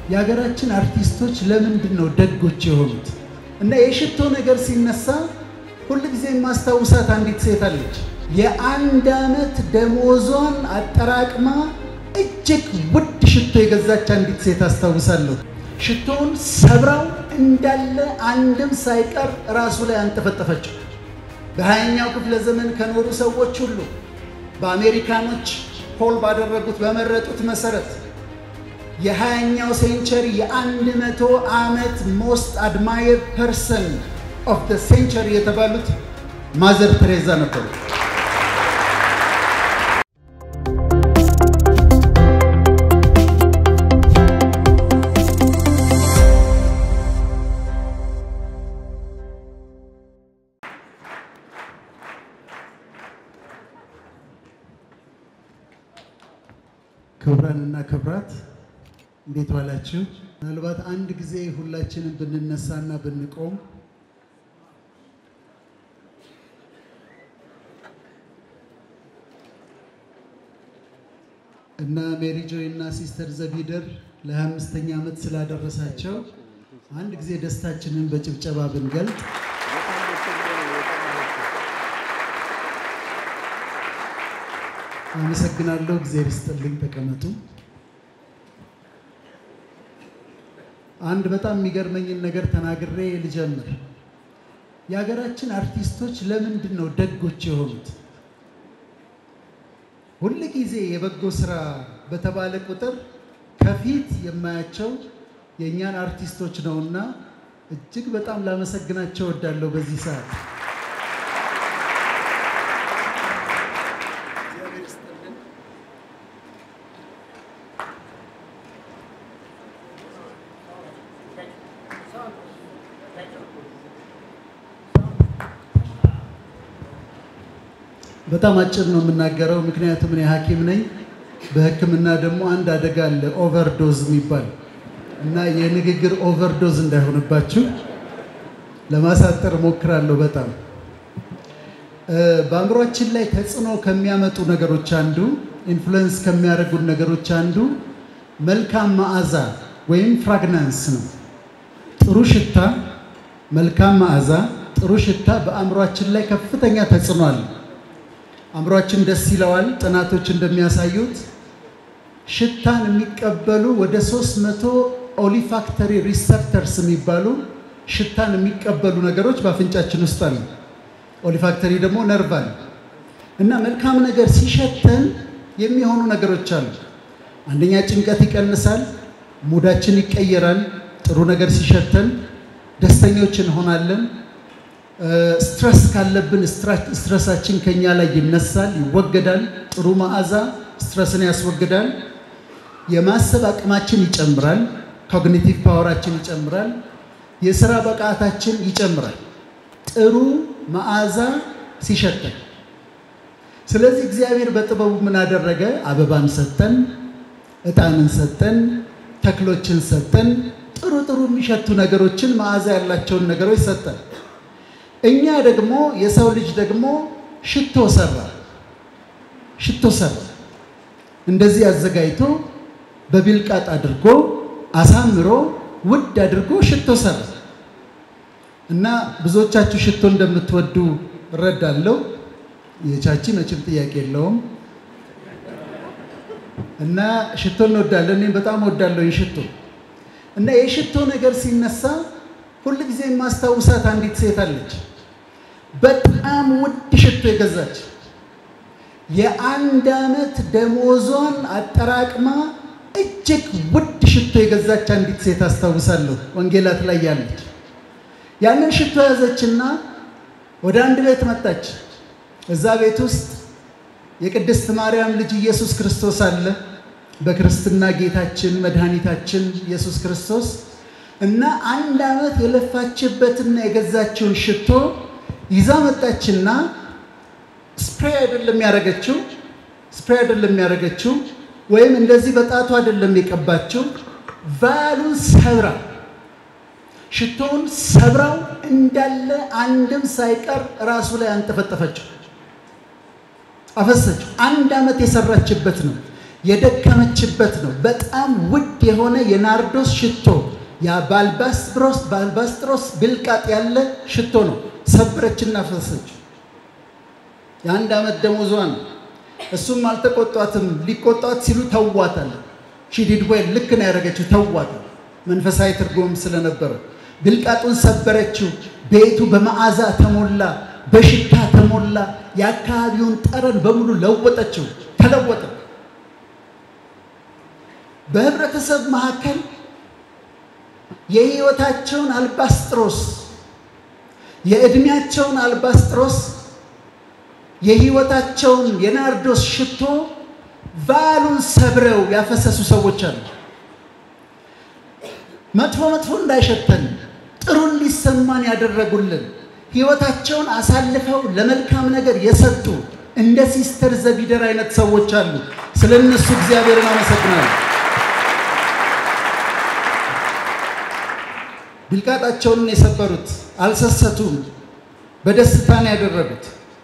የሀገራችን አርቲስቶች ለምንድን ነው ደጎች የሆኑት? እና የሽቶ ነገር ሲነሳ ሁልጊዜ የማስታውሳት አንዲት ሴት አለች። የአንድ ዓመት ደሞዟን አጠራቅማ እጅግ ውድ ሽቶ የገዛች አንዲት ሴት አስታውሳለሁ። ሽቶውን ሰብራው እንዳለ አንድም ሳይቀር ራሱ ላይ አንጠፈጠፈችው። በሀያኛው ክፍለ ዘመን ከኖሩ ሰዎች ሁሉ በአሜሪካኖች ፖል ባደረጉት በመረጡት መሰረት የሀያኛው ሴንቸሪ የአንድ መቶ ዓመት ሞስት አድማየር ፐርሰን ኦፍ ደ ሴንቸሪ የተባሉት ማዘር ቴሬዛ ነበሩ። ክቡራንና ክቡራት እንዴት ዋላችሁ? ምናልባት አንድ ጊዜ ሁላችንም ብንነሳና ብንቆም እና ሜሪ ጆይ እና ሲስተር ዘቢደር ለ25ኛ ዓመት ስላደረሳቸው አንድ ጊዜ ደስታችንን በጭብጨባ ብንገልጥ አመሰግናለሁ። እግዚአብሔር ይስጥልኝ። ተቀመጡ። አንድ በጣም የሚገርመኝን ነገር ተናግሬ ልጀምር። የሀገራችን አርቲስቶች ለምንድን ነው ደጎች የሆኑት? ሁል ጊዜ የበጎ ስራ በተባለ ቁጥር ከፊት የማያቸው የእኛን አርቲስቶች ነውና እጅግ በጣም ላመሰግናቸው እወዳለሁ በዚህ ሰዓት። በጣም አጭር ነው የምናገረው፣ ምክንያቱም እኔ ሐኪም ነኝ። በሕክምና ደግሞ አንድ አደጋ አለ ኦቨርዶዝ የሚባል እና የንግግር ኦቨርዶዝ እንዳይሆንባችሁ ለማሳጠር እሞክራለሁ። በጣም በአእምሯችን ላይ ተጽዕኖ ከሚያመጡ ነገሮች አንዱ ኢንፍሉዌንስ ከሚያደርጉን ነገሮች አንዱ መልካም መዓዛ ወይም ፍራግናንስ ነው። ጥሩ ሽታ፣ መልካም መዓዛ፣ ጥሩ ሽታ በአእምሯችን ላይ ከፍተኛ ተጽዕኖ አለ። አእምሯችን ደስ ይለዋል። ጥናቶች እንደሚያሳዩት ሽታን የሚቀበሉ ወደ 300 ኦሊፋክተሪ ሪሰፕተርስ የሚባሉ ሽታን የሚቀበሉ ነገሮች በአፍንጫችን ውስጥ አሉ። ኦሊፋክተሪ ደግሞ ነርቭ አለ እና መልካም ነገር ሲሸተን የሚሆኑ ነገሮች አሉ። አንደኛ ጭንቀት ይቀንሳል፣ ሙዳችን ይቀየራል። ጥሩ ነገር ሲሸተን ደስተኞች እንሆናለን። ስትረስ ካለብን ስትረሳችን ከኛ ላይ ይነሳል፣ ይወገዳል። ጥሩ መዓዛ ስትረስን ያስወግዳል። የማሰብ አቅማችን ይጨምራል። ኮግኒቲቭ ፓወራችን ይጨምራል። የስራ ብቃታችን ይጨምራል። ጥሩ መዓዛ ሲሸተን። ስለዚህ እግዚአብሔር በጥበቡ ምን አደረገ? አበባን ሰጠን፣ ዕጣንን ሰጠን፣ ተክሎችን ሰጠን፣ ጥሩ ጥሩ የሚሸቱ ነገሮችን መዓዛ ያላቸውን ነገሮች ሰጠን። እኛ ደግሞ የሰው ልጅ ደግሞ ሽቶ ሰራ ሽቶ ሰራ። እንደዚህ አዘጋጅቶ በቢልቃጥ አድርጎ አሳምሮ ውድ አድርጎ ሽቶ ሰራ እና ብዙዎቻችሁ ሽቶ እንደምትወዱ እረዳለሁ። የቻቺ መቼም ጥያቄ የለውም እና ሽቶ እንወዳለን። እኔም በጣም እወዳለሁ ሽቶ እና የሽቶ ነገር ሲነሳ ሁል ጊዜ የማስታውሳት አንዲት ሴት አለች። በጣም ውድ ሽቶ የገዛች የአንድ ዓመት ደሞዟን አጠራቅማ እጅግ ውድ ሽቶ የገዛች አንዲት ሴት አስታውሳለሁ። ወንጌላት ላይ ያለች ያንን ሽቶ ያዘችና ወደ አንድ ቤት መጣች። እዛ ቤት ውስጥ የቅድስት ማርያም ልጅ ኢየሱስ ክርስቶስ አለ። በክርስትና ጌታችን መድኃኒታችን ኢየሱስ ክርስቶስ እና አንድ ዓመት የለፋችበትና የገዛችውን ሽቶ ይዛ መጣችና ስፕሬይ አይደለም ያደረገችው፣ ስፕሬይ አይደለም ያደረገችው፣ ወይም እንደዚህ በጣቱ አይደለም የቀባችው። ቫሉን ሰብራ ሽቶውን ሰብራው እንዳለ አንድም ሳይቀር ራሱ ላይ አንጠፈጠፈችው፣ አፈሰችው። አንድ ዓመት የሰራችበት ነው። የደከመችበት ነው። በጣም ውድ የሆነ የናርዶስ ሽቶ ያ ባልባስጥሮስ ባልባስጥሮስ ብልቃጥ ያለ ሽቶ ነው። ሰበረችና ፈሰሰች። የአንድ ዓመት ደሞዟ ነው። እሱም አልተቆጧትም። ሊቆጧት ሲሉ ተዋታል። ሺዲድ ወይ ልክ ነው ያደረገችው፣ ተዋታል። መንፈሳዊ ትርጉም ስለነበረ ብልቃጡን ሰበረችው። ቤቱ በመዓዛ ተሞላ፣ በሽታ ተሞላ። የአካባቢውን ጠረን በሙሉ ለወጠችው፣ ተለወጠ። በህብረተሰብ መካከል የህይወታቸውን አልባስጥሮስ የዕድሜያቸውን አልባስጥሮስ የህይወታቸውን የናርዶስ ሽቶ ቫሉን ሰብረው ያፈሰሱ ሰዎች አሉ። መጥፎ መጥፎ እንዳይሸተን ጥሩን ሊሰማን ያደረጉልን ህይወታቸውን አሳልፈው ለመልካም ነገር የሰጡ እንደ ሲስተር ዘቢደር አይነት ሰዎች አሉ። ስለ እነሱ እግዚአብሔርን አመሰግናለሁ። ብልቃጣቸውን የሰበሩት አልሰሰቱም፣ በደስታ ነው ያደረጉት።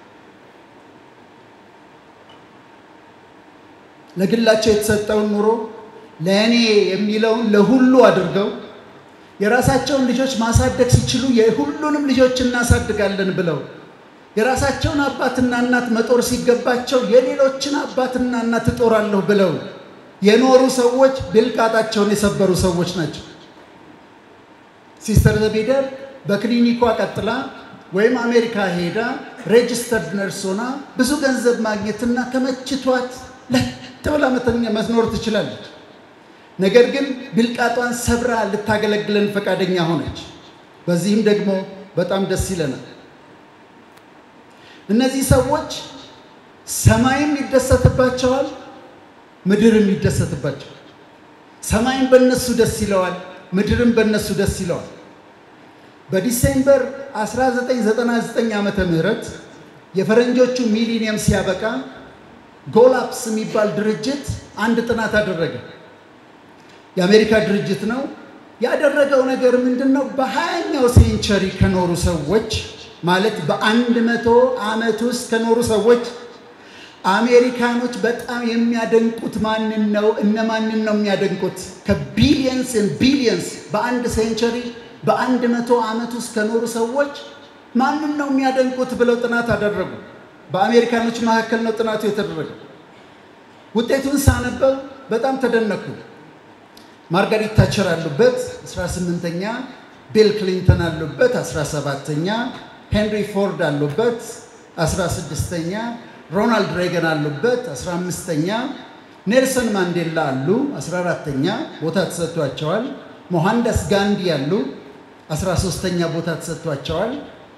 ለግላቸው የተሰጠውን ኑሮ ለእኔ የሚለውን ለሁሉ አድርገው የራሳቸውን ልጆች ማሳደግ ሲችሉ የሁሉንም ልጆች እናሳድጋለን ብለው የራሳቸውን አባትና እናት መጦር ሲገባቸው የሌሎችን አባትና እናት እጦራለሁ ብለው የኖሩ ሰዎች ብልቃጣቸውን የሰበሩ ሰዎች ናቸው። ሲስተር ዘቢደር በክሊኒኳ ቀጥላ ወይም አሜሪካ ሄዳ ሬጅስተርድ ነርስ ሆና ብዙ ገንዘብ ማግኘትና ከመችቷት ለጥ ብላ መኖር ትችላለች። ነገር ግን ብልቃጧን ሰብራ ልታገለግለን ፈቃደኛ ሆነች። በዚህም ደግሞ በጣም ደስ ይለናል። እነዚህ ሰዎች ሰማይም ይደሰትባቸዋል፣ ምድርም ይደሰትባቸዋል። ሰማይም በእነሱ ደስ ይለዋል፣ ምድርም በእነሱ ደስ ይለዋል። በዲሴምበር 1999 ዓመተ ምህረት የፈረንጆቹ ሚሊኒየም ሲያበቃ ጎላፕስ የሚባል ድርጅት አንድ ጥናት አደረገ። የአሜሪካ ድርጅት ነው። ያደረገው ነገር ምንድን ነው? በሀያኛው ሴንቸሪ ከኖሩ ሰዎች ማለት በአንድ መቶ ዓመት ውስጥ ከኖሩ ሰዎች አሜሪካኖች በጣም የሚያደንቁት ማንን ነው? እነማንን ነው የሚያደንቁት? ከቢሊየንስ ቢሊየንስ በአንድ ሴንቸሪ በአንድ መቶ ዓመት ውስጥ ከኖሩ ሰዎች ማንን ነው የሚያደንቁት ብለው ጥናት አደረጉ። በአሜሪካኖች መካከል ነው ጥናቱ የተደረገው። ውጤቱን ሳነበው በጣም ተደነኩ። ማርጋሪት ታቸር አሉበት 18ኛ፣ ቢል ክሊንተን አሉበት 17ኛ፣ ሄንሪ ፎርድ አሉበት 16ኛ፣ ሮናልድ ሬገን አሉበት 15ኛ፣ ኔልሰን ማንዴላ አሉ 14ተኛ ቦታ ተሰጥቷቸዋል። ሞሃንዳስ ጋንዲ አሉ 13ተኛ ቦታ ተሰጥቷቸዋል።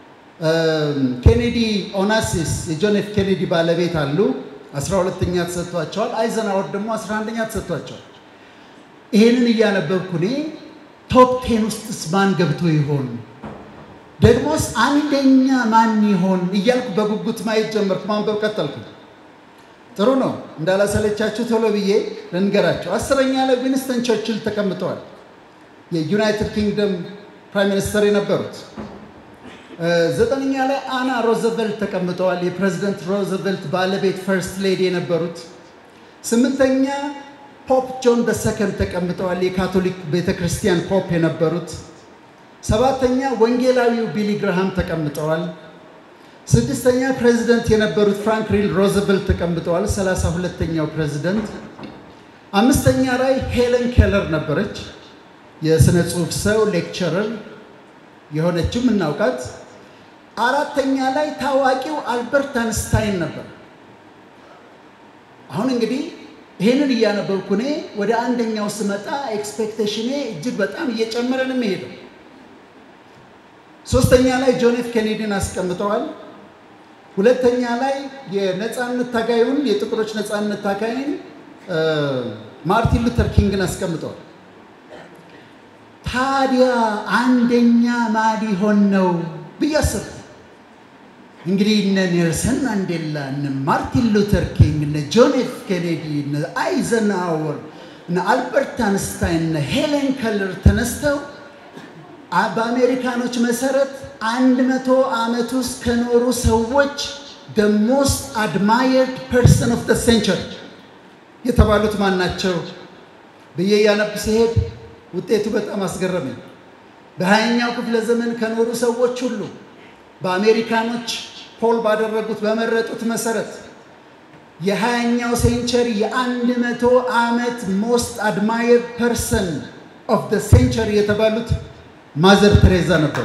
ኬኔዲ ኦናሲስ የጆን ኤፍ ኬኔዲ ባለቤት አሉ 12ተኛ ተሰጥቷቸዋል። አይዘናወር ደግሞ 11ኛ ተሰጥቷቸዋል። ይሄንን እያነበብኩ እኔ ቶፕ ቴን ውስጥስ ማን ገብቶ ይሆን? ደግሞስ አንደኛ ማን ይሆን እያልኩ በጉጉት ማየት ጀመርኩ። ማንበብ ቀጠልኩ። ጥሩ ነው። እንዳላሰለቻችሁ ቶሎ ብዬ ልንገራቸው። አስረኛ ላይ ዊንስተን ቸርችል ተቀምጠዋል። የዩናይትድ ኪንግደም ፕራይም ሚኒስተር የነበሩት። ዘጠነኛ ላይ አና ሮዘቨልት ተቀምጠዋል። የፕሬዚደንት ሮዘቨልት ባለቤት ፈርስት ሌዲ የነበሩት። ስምንተኛ ፖፕ ጆን በሰከንድ ተቀምጠዋል። የካቶሊክ ቤተ ክርስቲያን ፖፕ የነበሩት። ሰባተኛ ወንጌላዊው ቢሊ ግርሃም ተቀምጠዋል። ስድስተኛ ፕሬዚደንት የነበሩት ፍራንክሊን ሮዘቨልት ተቀምጠዋል። ሰላሳ ሁለተኛው ፕሬዚደንት። አምስተኛ ላይ ሄለን ኬለር ነበረች። የሥነ ጽሑፍ ሰው ሌክቸረር የሆነችው የምናውቃት። አራተኛ ላይ ታዋቂው አልበርት አንስታይን ነበር። አሁን እንግዲህ ይህንን እያነበብኩ እኔ ወደ አንደኛው ስመጣ ኤክስፔክቴሽኔ እጅግ በጣም እየጨመረ ነው የሚሄደው። ሶስተኛ ላይ ጆን ኤፍ ኬኔዲን አስቀምጠዋል። ሁለተኛ ላይ የነፃነት ታጋዩን የጥቁሮች ነፃነት ታጋይን ማርቲን ሉተር ኪንግን አስቀምጠዋል። ታዲያ አንደኛ ማን ሊሆን ነው ብዬ አሰብኩ። እንግዲህ እነ ኔልሰን ማንዴላ፣ እነ ማርቲን ሉተር ኪንግ፣ እነ ጆን ኤፍ ኬኔዲ፣ እነ አይዘንሃወር፣ እነ አልበርት አንስታይን፣ እነ ሄለን ከለር ተነስተው በአሜሪካኖች መሰረት አንድ መቶ ዓመት ውስጥ ከኖሩ ሰዎች the most admired person of the century የተባሉት ማን ናቸው ብዬ እያነብ ሲሄድ ውጤቱ በጣም አስገረመኝ። በሀያኛው ክፍለ ዘመን ከኖሩ ሰዎች ሁሉ በአሜሪካኖች ፖል ባደረጉት በመረጡት መሰረት የሀያኛው ሴንቸሪ የአንድ መቶ ዓመት ሞስት አድማየር ፐርሰን ኦፍ ደ ሴንቸሪ የተባሉት ማዘር ቴሬዛ ነበሩ።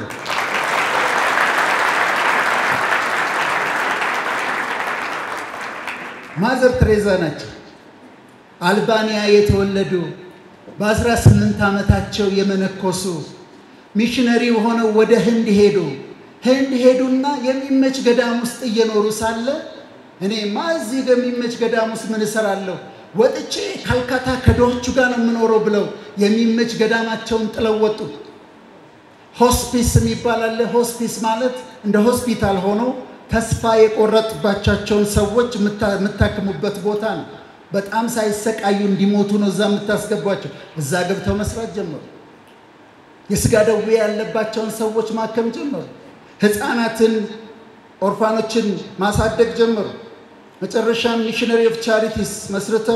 ማዘር ቴሬዛ ናቸው። አልባንያ የተወለዱ በ18 ዓመታቸው የመነኮሱ ሚሽነሪ ሆነው ወደ ህንድ ሄዱ። ህንድ ሄዱና የሚመች ገዳም ውስጥ እየኖሩ ሳለ እኔማ እዚህ በሚመች ገዳም ውስጥ ምን እሰራለሁ? ወጥቼ ካልካታ ከድሆቹ ጋር ነው የምኖረው ብለው የሚመች ገዳማቸውን ጥለው ወጡ። ሆስፒስ የሚባል አለ። ሆስፒስ ማለት እንደ ሆስፒታል ሆኖ ተስፋ የቆረጡባቸውን ሰዎች የምታክሙበት ቦታ ነው። በጣም ሳይሰቃዩ እንዲሞቱ ነው እዛ የምታስገቧቸው። እዛ ገብተው መስራት ጀመሩ። የስጋ ደዌ ያለባቸውን ሰዎች ማከም ጀመሩ። ህፃናትን፣ ኦርፋኖችን ማሳደግ ጀመሩ። መጨረሻም ሚሽነሪ ኦፍ ቻሪቲስ መስርተው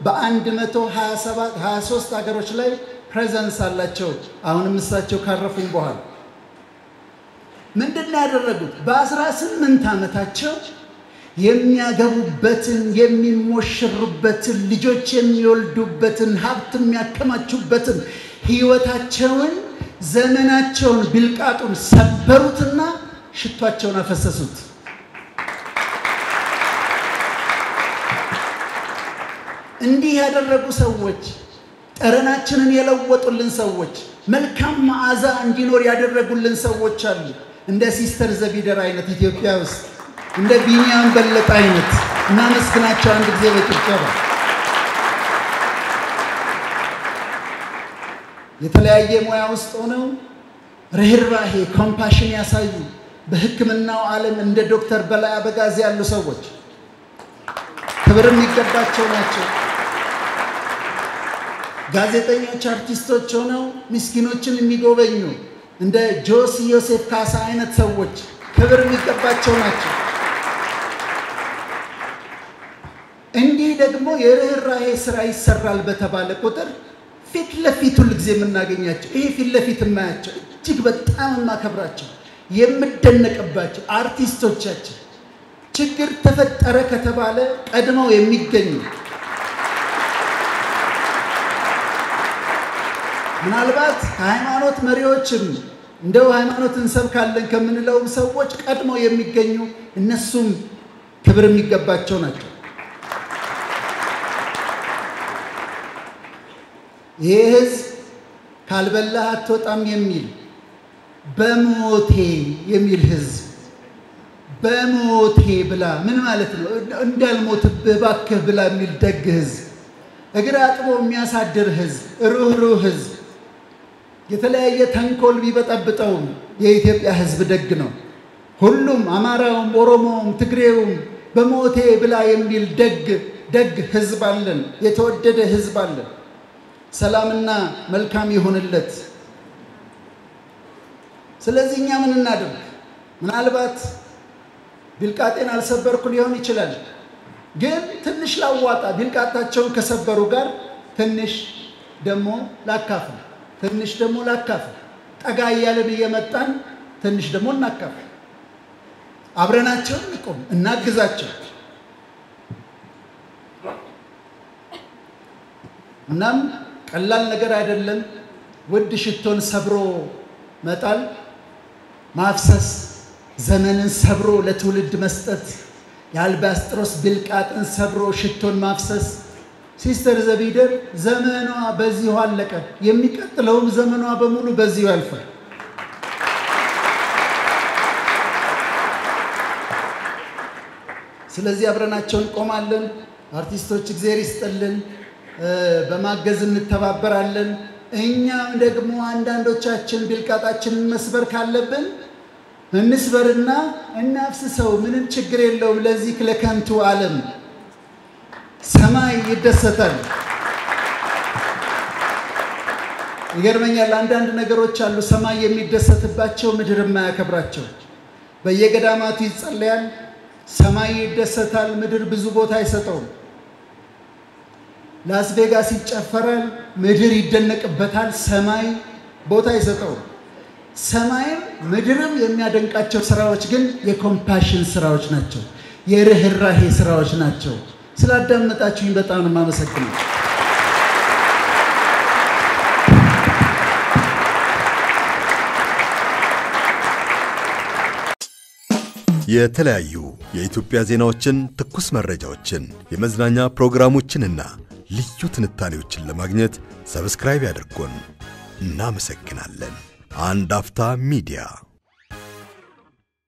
በ123 ሀገሮች ላይ ፕሬዘንስ አላቸው። አሁንም እሳቸው ካረፉም በኋላ ምንድን ነው ያደረጉት? በ18 ዓመታቸው የሚያገቡበትን የሚሞሽሩበትን ልጆች የሚወልዱበትን ሀብት የሚያከማቹበትን ህይወታቸውን ዘመናቸውን ብልቃጡን ሰበሩትና ሽቷቸውን አፈሰሱት። እንዲህ ያደረጉ ሰዎች ጠረናችንን የለወጡልን ሰዎች መልካም መዓዛ እንዲኖር ያደረጉልን ሰዎች አሉ። እንደ ሲስተር ዘቢደር አይነት ኢትዮጵያ ውስጥ እንደ ቢኒያም በለጠ አይነት እናመስግናቸው አንድ ጊዜ በጭብጨባ። የተለያየ ሙያ ውስጥ ሆነው ርኅራሄ ኮምፓሽን ያሳዩ በሕክምናው ዓለም እንደ ዶክተር በላይ አበጋዝ ያሉ ሰዎች ክብር የሚገባቸው ናቸው። ጋዜጠኞች፣ አርቲስቶች ሆነው ምስኪኖችን የሚጎበኙ እንደ ጆሲ ዮሴፍ ካሳ አይነት ሰዎች ክብር የሚገባቸው ናቸው። እንዲህ ደግሞ የርኅራሄ ስራ ይሰራል በተባለ ቁጥር ፊት ለፊት ሁል ጊዜ የምናገኛቸው ይሄ ፊት ለፊት የማያቸው እጅግ በጣም የማከብራቸው የምደነቅባቸው አርቲስቶቻችን ችግር ተፈጠረ ከተባለ ቀድመው የሚገኙ ምናልባት ከሃይማኖት መሪዎችም እንደው ሃይማኖት እንሰብካለን ከምንለውም ሰዎች ቀድመው የሚገኙ እነሱም ክብር የሚገባቸው ናቸው። ይህ ህዝብ ካልበላህ አትወጣም የሚል በሞቴ የሚል ህዝብ በሞቴ ብላ ምን ማለት ነው? እንዳልሞትብህ እባክህ ብላ የሚል ደግ ህዝብ፣ እግር አጥቦ የሚያሳድር ህዝብ፣ ሩህሩህ ህዝብ፣ የተለያየ ተንኮል ቢበጠብጠውም የኢትዮጵያ ህዝብ ደግ ነው። ሁሉም አማራውም፣ ኦሮሞውም፣ ትግሬውም በሞቴ ብላ የሚል ደግ ደግ ህዝብ አለን። የተወደደ ህዝብ አለን። ሰላምና መልካም ይሁንለት። ስለዚህ እኛ ምን እናድርግ? ምናልባት ቢልቃጤን አልሰበርኩ ሊሆን ይችላል፣ ግን ትንሽ ላዋጣ። ቢልቃጣቸውን ከሰበሩ ጋር ትንሽ ደግሞ ላካፍል፣ ትንሽ ደግሞ ላካፍል። ጠጋ እያልን እየመጣን ትንሽ ደግሞ እናካፍል። አብረናቸው እንቁም፣ እናግዛቸው። እናም ቀላል ነገር አይደለም። ውድ ሽቶን ሰብሮ መጣል፣ ማፍሰስ፣ ዘመንን ሰብሮ ለትውልድ መስጠት፣ የአልባስጥሮስ ብልቃጥን ሰብሮ ሽቶን ማፍሰስ። ሲስተር ዘቢደር ዘመኗ በዚሁ አለቀ። የሚቀጥለውም ዘመኗ በሙሉ በዚሁ ያልፋል። ስለዚህ አብረናቸው እንቆማለን። አርቲስቶች እግዜር ይስጥልን። በማገዝ እንተባበራለን። እኛም ደግሞ አንዳንዶቻችን ብልቃጣችንን መስበር ካለብን እንስበርና እናፍስሰው። ምንም ችግር የለውም። ለዚህ ለከንቱ ዓለም ሰማይ ይደሰታል። ይገርመኛል። አንዳንድ ነገሮች አሉ ሰማይ የሚደሰትባቸው ምድር የማያከብራቸው። በየገዳማቱ ይጸለያል፣ ሰማይ ይደሰታል፣ ምድር ብዙ ቦታ አይሰጠውም። ላስ ቬጋስ ይጨፈራል፣ ምድር ይደነቅበታል፣ ሰማይ ቦታ አይሰጠውም። ሰማይም ምድርም የሚያደንቃቸው ስራዎች ግን የኮምፓሽን ስራዎች ናቸው፣ የርኅራሄ ስራዎች ናቸው። ስላዳመጣችሁኝ በጣም ነው የማመሰግነው። የተለያዩ የኢትዮጵያ ዜናዎችን፣ ትኩስ መረጃዎችን፣ የመዝናኛ ፕሮግራሞችንና ልዩ ትንታኔዎችን ለማግኘት ሰብስክራይብ ያድርጉን። እናመሰግናለን። አንድ አፍታ ሚዲያ